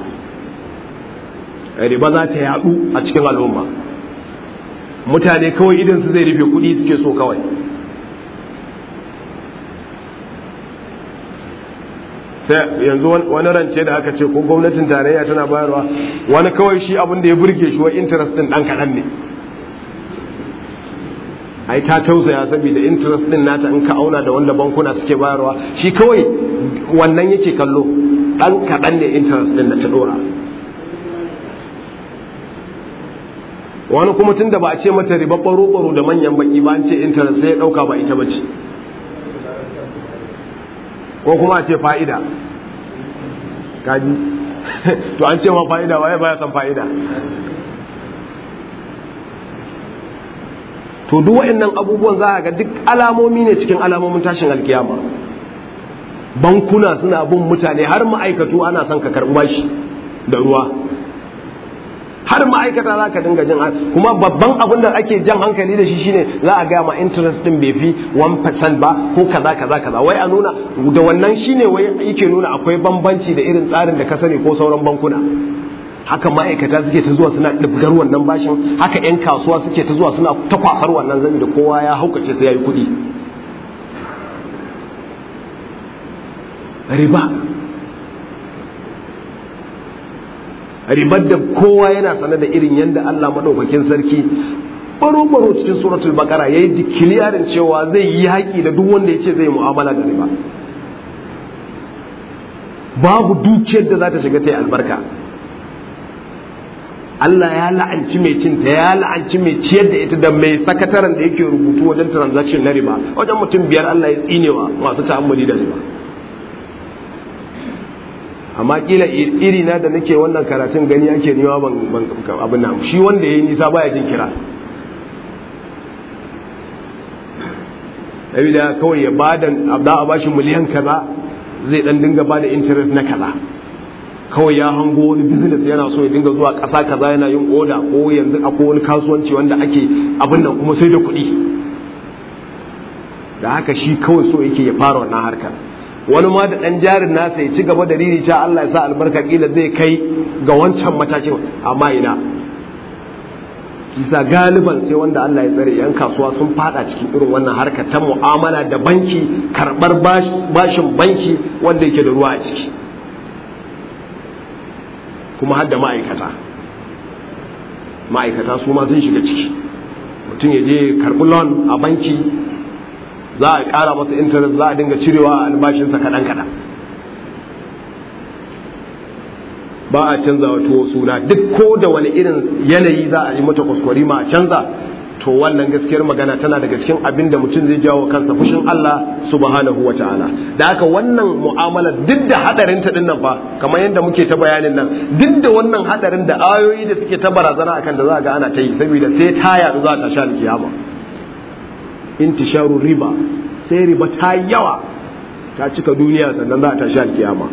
riba za ta yaɗu a cikin al'umma mutane kawai idan su zai rufe kuɗi suke so kawai sai yanzu wani rance da aka ce ko gwamnatin tarayya tana bayarwa wani kawai shi abin da ya burge shi wa interest din dan kaɗan ne ai ta tausaya saboda interest din nata in ka auna da wanda bankuna suke bayarwa shi kawai wannan yake kallo dan kaɗan ne interest din da ta dora wani kuma tun da ba a ce mata riba baro da manyan baki ba an ce interest sai ya ɗauka ba ita bace ko kuma a ce fa'ida kaji to an ce ma fa'ida waye baya san fa'ida to duk waɗannan abubuwan za a ga duk alamomi ne cikin alamomin tashin alkiyama bankuna suna bin mutane har ma'aikatu ana son ka karɓi bashi da ruwa har ma'aikata za ka dinga jin kuma babban abin da ake jan hankali da shi shine za a gaya ma interest din bai fi 1% ba ko kaza kaza kaza wai a nuna da wannan shine wai yake nuna akwai bambanci da irin tsarin da ka sani ko sauran bankuna haka ma'aikata suke ta zuwa suna ɗibgar wannan bashin haka 'yan kasuwa suke ta zuwa suna ta kwasar wannan zami da kowa ya haukace sai ya yi kuɗi riba ribar da kowa yana sane da irin yadda Allah maɗaukakin sarki baro-baro cikin suratul bakara ya yi dikiliyarin cewa zai yi haƙi da duk wanda ya ce zai mu'amala da riba babu dukiyar da za ta shiga ta yi albarka Allah ya la'anci mai cinta ya la'anci mai ciyar da ita da mai sakataren da yake rubutu wajen transaction na riba wajen mutum biyar Allah ya tsinewa masu ta'ammali da riba amma kila iri na da nake wannan karatun gani ake niwa ban abin nan shi wanda yayi nisa baya jin kira da kawai ya bada abda a bashi miliyan kaza zai dan dinga bada interest na kaza kawai ya hango wani business yana so ya dinga zuwa ƙasa kaza yana yin oda ko yanzu akwai wani kasuwanci wanda ake abin nan kuma sai da kuɗi da haka shi kawai so yake ya fara wannan harkar wani ma da ɗan jarin nasa ya ci gaba da riri ta Allah ya sa albarka kila zai kai ga wancan matakin amma ina kisa galiban sai wanda Allah ya tsare yan kasuwa sun fada cikin irin wannan harkar ta mu'amala da banki karɓar bashin banki wanda yake da ruwa a ciki kuma har da ma'aikata ma'aikata su ma sun shiga ciki mutum ya je karɓi loan a banki za a ƙara masa intanet za a dinga cirewa a albashinsa kaɗan-kaɗan ba a canza wa tuwo suna duk ko da wani irin yanayi za a yi mata kwaskwari ma a canza to wannan gaskiyar magana tana daga cikin abin da mutum zai jawo kansa fushin Allah subhanahu wa ta'ala da haka wannan mu'amala duk da hadarin ta dinnan fa kamar yadda muke ta bayanin nan duk da wannan hadarin da ayoyi da suke ta barazana akan da za ga ana ta yi saboda sai ta yadu za ta sha kiyama intisharu riba sai riba ta yawa ta cika duniya sannan za ta sha kiyama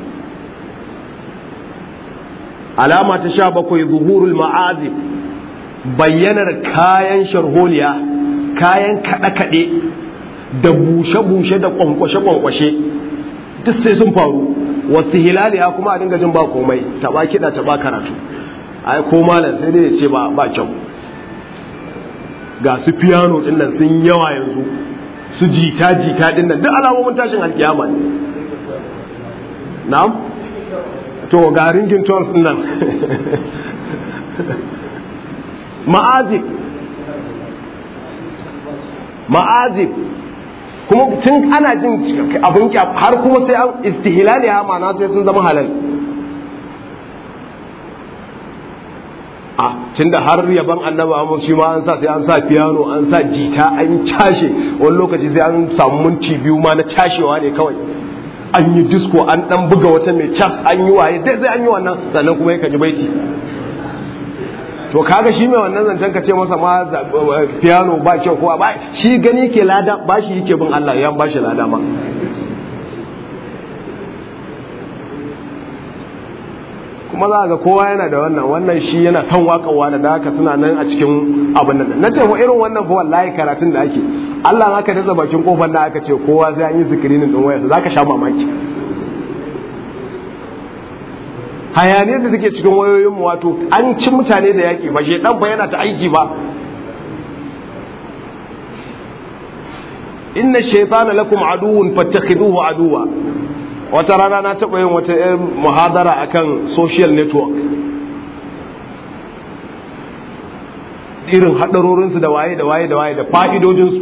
alama ta sha bakwai zuhurul ma'azib bayyanar kayan sharholiya kayan kaɗe-kaɗe da bushe-bushe da kwankwashe-kwankwashe duk sai sun faru wasu hilali ya kuma a dinga jin ba komai taba kiɗa taba karatu ai ko malam sai dai ya ce ba kyau ga su piano din nan sun yawa yanzu su jita jita din nan duk alamomin tashin alkiyama ne na'am to ga ringin tones din nan ma'azib ma'azib kuma tun ana jin abin har kuma sai an istihlali ya ma'ana sai sun zama halal a tun da har yaban annaba amma shi ma an sa sai an sa piano an sa jita an cashe wani lokaci sai an samu minti biyu ma na cashewa ne kawai an yi disco an dan buga wata mai cas an yi waye dai sai an yi wannan sannan kuma yakan ji baiti to kaga shi mai wannan zancen ka ce masa ma piano ba kyau ko ba shi gani ke lada ba shi yake bin Allah ya ba shi lada ma kuma za ga kowa yana da wannan wannan shi yana son waƙawa da haka suna nan a cikin abin nan na ce wa irin wannan fa wallahi karatun da ake Allah aka daza bakin kofar da aka ce kowa sai an yi zikirinin din wayarsa zaka sha mamaki hayaniyar da suke cikin wayoyinmu wato an ci mutane da yaƙi ba shedan ba yana ta aiki ba inna shaytana lakum aduwwun fattakhiduhu aduwa wata rana na taɓa yin wata yin muhadara akan social network irin haɗarorinsu da waye da waye da waye da fa'idojinsu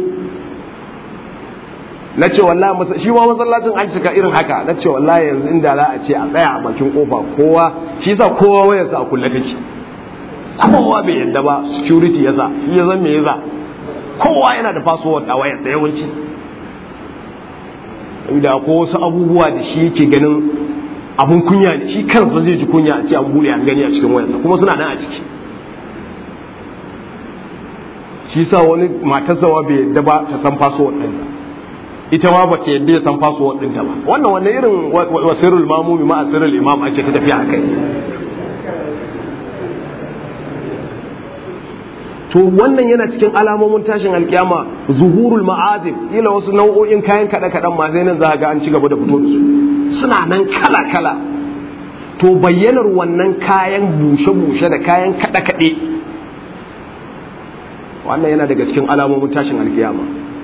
na ce wallahi shi ma masallacin an cika irin haka na ce wallahi yanzu inda za a ce a tsaya a bakin kofa kowa shi yasa kowa wayarsa a kulle take kowa bai yadda ba security yasa shi ya zan me yasa kowa yana da password a wayarsa yawanci da ko wasu abubuwa da shi yake ganin abun kunya ne shi kansa zai ji kunya a ce an bude an gani a cikin wayarsa kuma suna nan a ciki shi sa wani matarsa wa bai yadda ba ta san password ɗinsa ita ma ba ta yadda ya san password ɗinta ba wannan wannan irin wasirul mamumi ma asirul imam ake ta tafiya a kai to wannan yana cikin alamomin tashin alkiyama zuhurul ma'azib kila wasu nau'o'in kayan kada kadan ma sai nan za ga an ci gaba da fito da su suna nan kala kala to bayyanar wannan kayan bushe bushe da kayan kada kade wannan yana daga cikin alamomin tashin alkiyama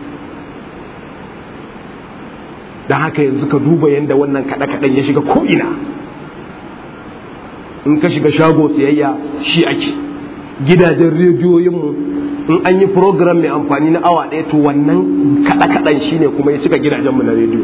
dan haka yanzu ka duba yanda wannan kada kadan ya shiga ko ina in ka shiga shago siyayya shi ake gidajen rediyoyinmu in an yi program mai amfani na awa ɗaya to wannan kaɗa-kaɗan shi ne kuma ya cika gidajenmu na rediyo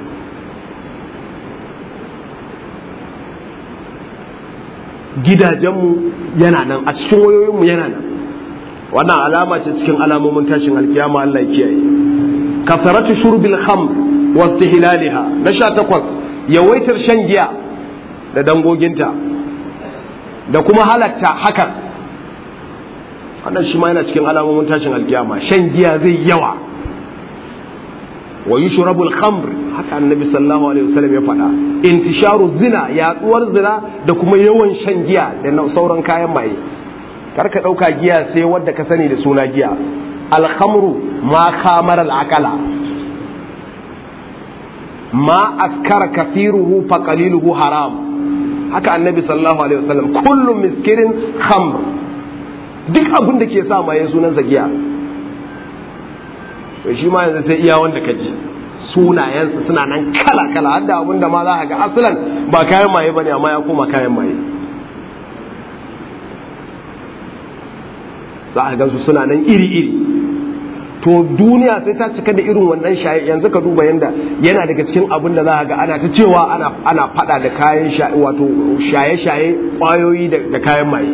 gidajenmu yana nan a cikin wayoyinmu yana nan wannan alama ce cikin alamomin tashin alkiyama Allah ya kiyaye kasaratu shurbil khamr wa istihlaliha na sha takwas yawaitar shan giya da dangoginta da kuma halatta hakan wannan shi ma yana cikin alamomin tashin alkiyama shan giya zai yawa wa yushrabu al-khamr haka annabi sallallahu alaihi wasallam ya faɗa intisharu zina yaduwar zina da kuma yawan shan giya da sauran kayan maye kar ka dauka giya sai wadda ka sani da suna giya al-khamru ma khamara al-aqala ma askara kathiruhu fa qaliluhu haram haka annabi sallallahu alaihi wasallam kullu miskirin khamr duk abin da ke sa maye sunansa giya to shi ma yanzu sai iya wanda ka ji sunayensa suna nan kala kala har da abin da ma za ka ga asalan ba kayan maye bane amma ya koma kayan maye za a gansu suna nan iri iri to duniya sai ta cika da irin wannan shaye yanzu ka duba yanda yana daga cikin abin da za ga ana ta cewa ana ana fada da kayan shaye wato shaye shaye kwayoyi da kayan maye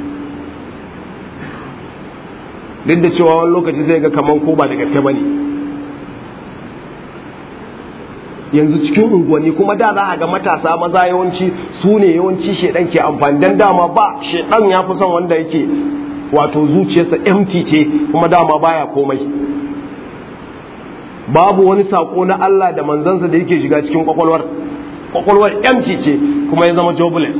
duk da cewa wani lokaci sai ga kaman ko ba da gaske bane yanzu cikin unguwanni kuma da za a ga matasa maza yawanci su ne yawanci shedan ke amfani dan dama ba shedan ya fi son wanda yake wato zuciyarsa empty ce kuma dama baya komai babu wani sako na Allah da manzansa da yake shiga cikin kwakwalwar kwakwalwar empty ce kuma ya zama jobless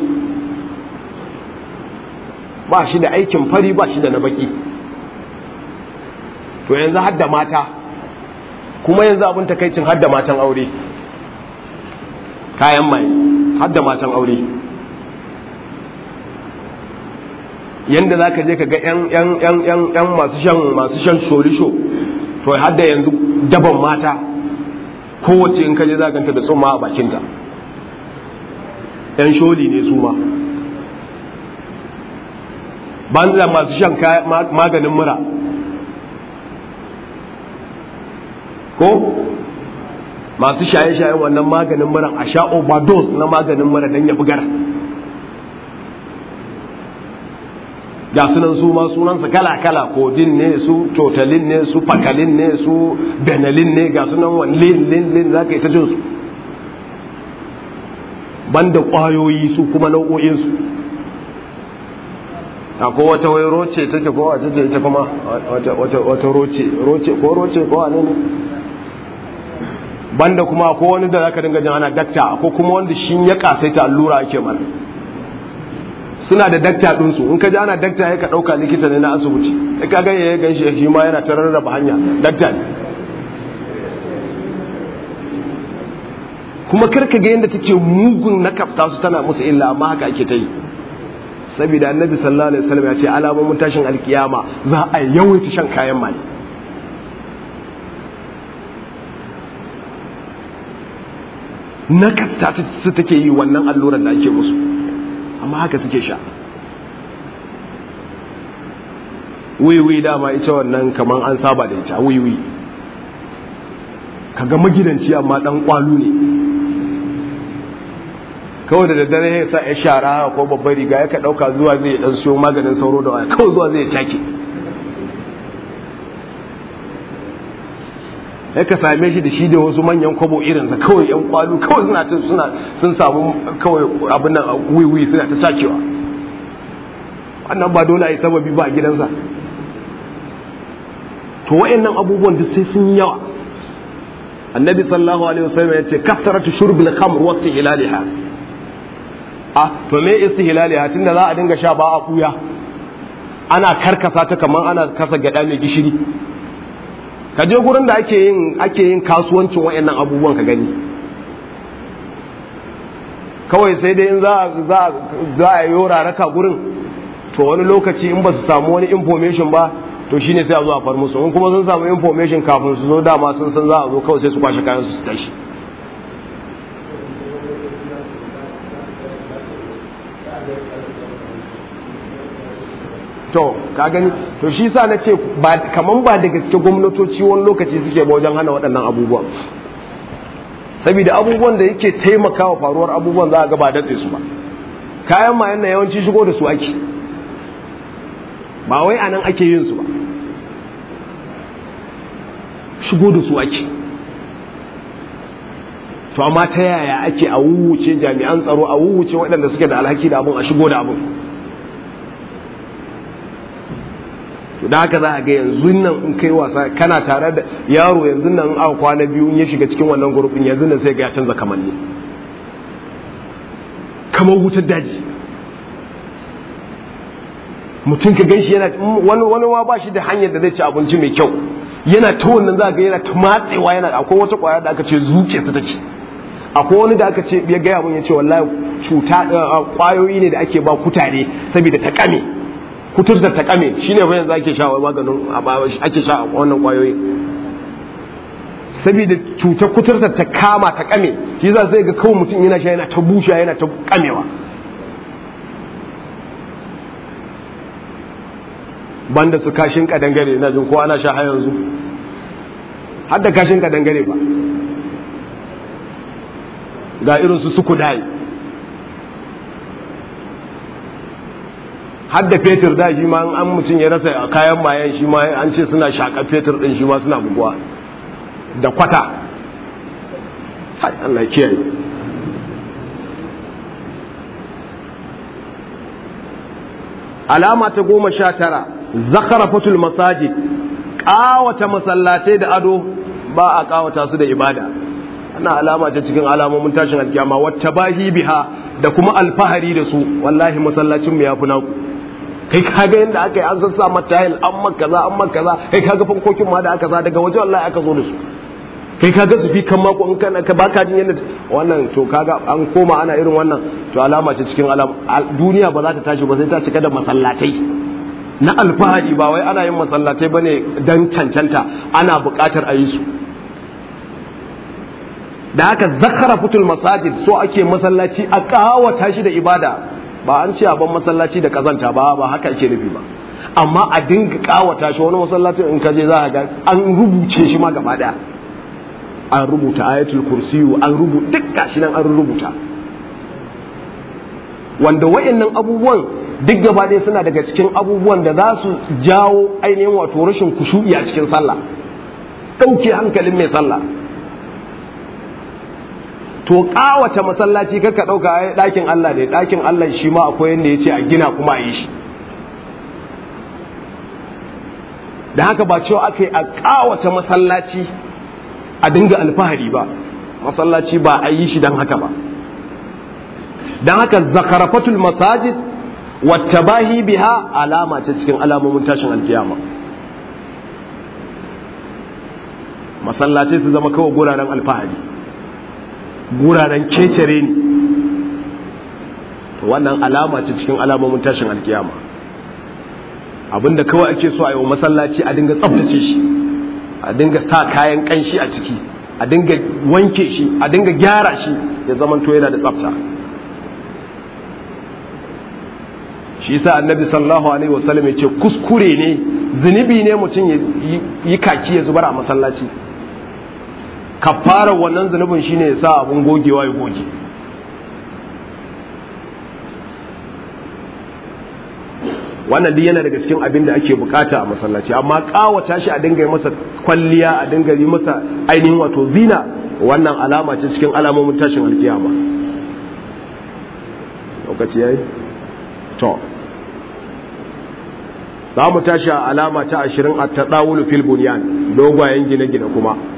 ba shi da aikin fari ba shi da na baki to yanzu har da mata kuma yanzu abin takaicin hadda matan aure kayan mai hadda matan aure yanda za ka je ka ga 'yan masu shan masu shan shorisho to hadda yanzu daban mata kowace in ka je za ganta da tsumma a bakinta 'yan sholi ne su ma banza masu shan maganin mura ko masu shaye-shayen wannan maganin mura a sha overdose na maganin mura don ya bugar ga sunan su ma sunansa kala-kala kodin ne su totalin ne su fakalin ne su benelin ne ga sunan wani lin lin lin za ka yi ta jinsu banda ƙwayoyi su kuma nau'o'insu akwai wata wai roce take ko wace ce ita kuma wata roce roce ko roce ko wane ne banda kuma ko wani da zaka dinga jin ana dakta ko kuma wanda shi ya kasaita allura ake mana suna da dakta ɗinsu in ka ji ana dakta ya ka ɗauka likita ne na asibiti ya ka ga ya gan shi ma yana ta rarraba hanya dakta ne kuma karka ga yadda take mugun na kafta su tana musu illa amma haka ake ta yi saboda annabi sallallahu alaihi wasallam ya ce alamomin tashin alkiyama za a yawaita shan kayan mai na kasta su take yi wannan alluran da ake musu amma haka suke sha wiwi dama ita wannan kamar an saba da ita wiwi kaga magidanci amma dan kwalu ne kawai da daddare ya sa ya shara ko babbar riga ya ka dauka zuwa zai dan siyo maganin sauro da waya kawai zuwa zai cake ya ka same shi da shi da wasu manyan kwabo irinsa kawai yan kwalu kawai suna suna sun samu kawai abin nan wiwi suna ta sakewa wannan ba dole a yi sababi ba a gidansa to wayannan abubuwan duk sai sun yawa annabi sallallahu alaihi wasallam ya ce kasaratu shurbil khamr wa istihlaliha a to me istihlaliha tunda za a dinga sha ba a kuya ana karkasa ta kamar ana kasa gada mai gishiri ka je gurin da ake yin ake yin kasuwancin wayannan abubuwan ka gani kawai sai dai in za za za a yi raraka gurin to wani lokaci in ba su samu wani information ba to shine sai a zo a far musu in kuma sun samu information kafin su zo dama sun san za a zo kawai sai su kwashe kayan su su tashi to ka gani to shi sa na ce kaman ba da gaske gwamnatoci wani lokaci suke ba wajen hana waɗannan abubuwan saboda abubuwan da yake taimakawa faruwar abubuwan za a ga ba datse su ba kayan mayan na yawanci shigo da su ake ba wai a nan ake yin su ba shigo da su ake to amma ta yaya ake a wuwuce jami'an tsaro a wuwuce waɗanda suke da alhaki da abun a shigo da abun to da haka za a ga yanzu nan in kai wasa kana tare da yaro yanzu nan in aka kwana biyu in ya shiga cikin wannan gurbin yanzu nan sai ga ya canza kamanni kamar wutar daji mutum ka ganshi yana wani wani ma ba shi da hanyar da zai ci abinci mai kyau yana ta wannan za ga yana ta matsewa yana akwai wata kwaya da aka ce zuke su take akwai wani da aka ce ya gaya mun ya ce wallahi cuta kwayoyi ne da ake ba kutare saboda ta kame kuturta ta kame shine fa yanzu ake sha maganin ake sha wannan kwayoyi saboda cutar kuturta ta kama ta kame shi za sai ga kawai mutum yana sha yana ta busha yana ta kamewa banda su kashin kadangare na jin ko ana sha har yanzu har da kashin kadangare ba ga irin su suku dai har da fetur da shi ma an mutum ya rasa kayan mayan shi ma an ce suna shaƙa fetur ɗin shi ma suna buguwa da kwata hai Allah kiyaye alama ta goma sha tara zakarafatul masajid ƙawata masallatai da ado ba a ƙawata su da ibada ana alama ce cikin alamomin tashin alkiyama wata bahi biha da kuma alfahari da su wallahi masallacin mu ya fi naku kai kaga yadda aka yi an sassa matayil an makaza an makaza kai kaga fankokin ma da aka sa daga waje wallahi aka zo da su kai kaga su fi kan mako in kana ka baka jin yadda wannan to kaga an koma ana irin wannan to alama ce cikin alama duniya ba za ta tashi ba sai ta cika da masallatai na alfahari ba wai ana yin masallatai bane dan cancanta ana buƙatar a yi su da haka zakara fitul masajid so ake masallaci a kawata shi da ibada ba an ce ban masallaci da kazanta ba ba haka ake nufi ba amma a dinga kawata shi wani masallacin in ka je za ga an rubuce shi ma gaba daya an rubuta ayatul kursiyu an rubuta duk gashi nan an rubuta wanda wayannan abubuwan duk gaba ɗaya suna daga cikin abubuwan da za su jawo ainihin wato rashin kushu'i a cikin sallah ɗauke hankalin mai sallah to kawata masallaci kaka ɗauka ai ɗakin Allah ne ɗakin Allah shi ma akwai yadda ya ce a gina kuma a yi shi da haka ba cewa aka yi a kawata masallaci a dinga alfahari ba masallaci ba a yi shi don haka ba don haka zakarafatul masajid wata bahi biha alama ce cikin alamomin tashin alkiyama masallaci su zama kawai guraren alfahari guraren kecere ne wannan alama ce cikin alamomin tashin alkiyama abinda kawai ake so a yi wa masallaci a dinga tsaftace shi a dinga sa kayan kanshi a ciki a dinga wanke shi a dinga gyara shi ya zamanto yana da tsafta shi yasa annabi sallallahu alaihi wasallam ya ce kuskure ne zunubi ne mutum ya yi kaki ya zubar a masallaci kafarar wannan zunubin shine ya sa abun gogewa ya goge wannan duk yana daga cikin abin da ake bukata a masallaci amma kawata shi a dinga yi masa kwalliya a dinga yi masa ainihin wato zina wannan alama ce cikin alamomin tashin alkiyama lokaci yayi to za mu tashi a alama ta ashirin a taɗawulu fil bunyan dogwayen gine-gine kuma